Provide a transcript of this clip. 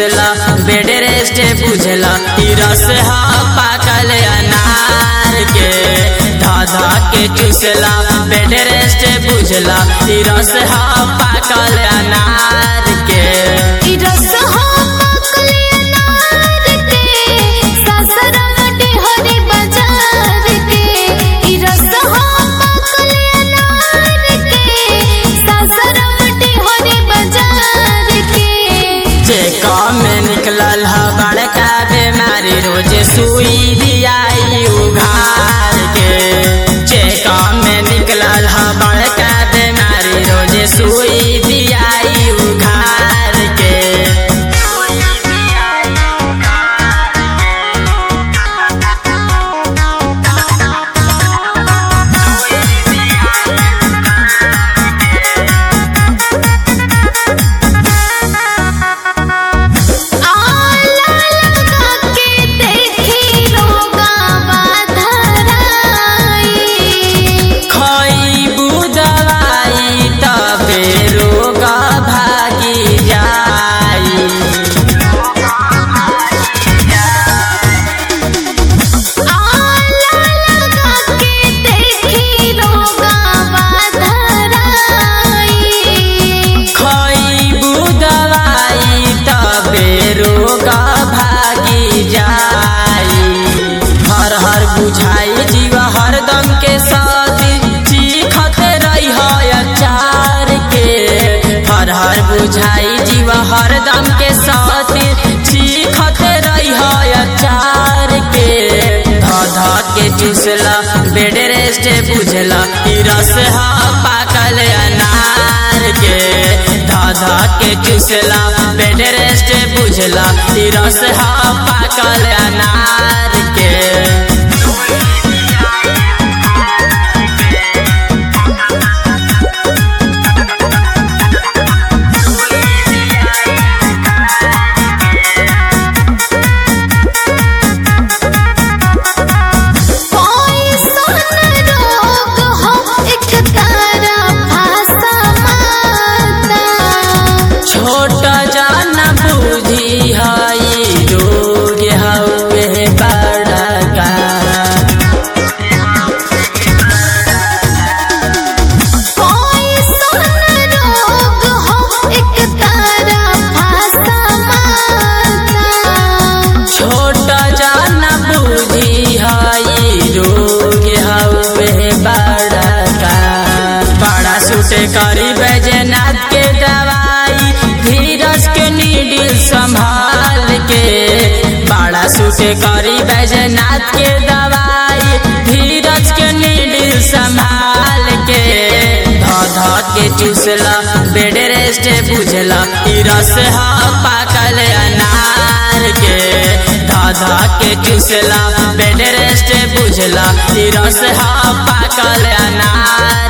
चूसला bed rest बुझला ई रस हा पाकल अनार के धा धा के चूसला बेड रेस्ट बुझला ई रस हा पाकल अनार के ई रस हो पाकल अनार के सासरम डेहरी बाजार के ई रस हो पाकल अनार के सासरम डेहरी बाजार के चेका में निकलल ह बड़का बीमारी रोज सुई दियाई उघार के चेका में निकलल ह बड़का बीमारी रोज सुई दियाई उघार के आला लगा के देखी रोगा बाधराई खइबू दवाई तबे रोग भागी जाई आला लगा के देखी रोगा बाधराई खइबू दवाई तबे रोग भागी जाई हर हर बुझाई जीव हरदम के साथ चीखत रही अचार के हर हर बुझाई जीव हरदम के साथ चीखत रही अचार के धा धा के चूसला बेड रेस्ट बुझला ई रस हा पाकल अनार के धा धा के चूसला बेड रेस्ट बुझला ई रस हा पाकल अनार के पॉइसन रोग हो एक तारा भाषा माता छोट जान बुझी हई रोग हवे बड़का पॉइसन रोग हो एक तारा भाषा माता छोट जान बुझी हई रोग हवे बड़का बड़ा सुटे करी बैजनाथ के दवाई धीरज के नीडिल संभाल के बड़ा सुटे करी बैजनाथ के दवाई धीरज के नीडिल संभाल के धा धा के चूसला बेड रेस्ट बुझला ई रस हा पाकल अनार के धा धा के चूसला बेड रेस्ट बुझला ई रस हा पाकल अनार